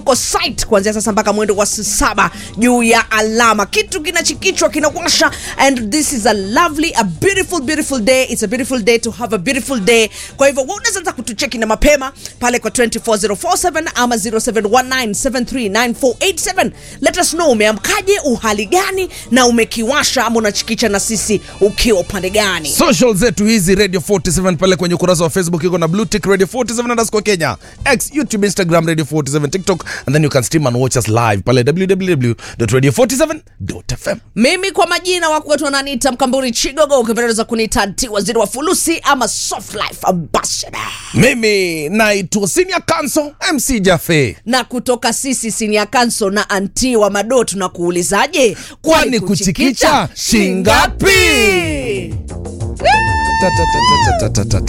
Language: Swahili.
tuko site kuanzia sasa mpaka mwendo wa saa saba juu ya alama kitu kinachikichwa kinawasha and this is a lovely a beautiful beautiful day it's a beautiful day to have a beautiful day kwa hivyo wewe unaweza kutucheki na mapema pale kwa 24047 ama 0719739487 let us know umeamkaje uhali gani na umekiwasha ama unachikicha na sisi ukiwa upande gani social zetu hizi radio 47 pale kwenye ukurasa wa facebook iko na blue tick radio 47 underscore kenya x youtube instagram radio 47 tiktok and then you can stream and watch us live pale www.radio47.fm mimi kwa majina wako wetu wananiita mkamburi chigogo ukipendeza kuniita nti waziri wa fulusi ama soft life ambassador mimi naitwa senior council mc jafe na kutoka sisi sinia kanso na anti wa mado tunakuulizaje Kwani kuchikicha shingapi? Ta, ta, ta, ta, ta, ta, ta, ta.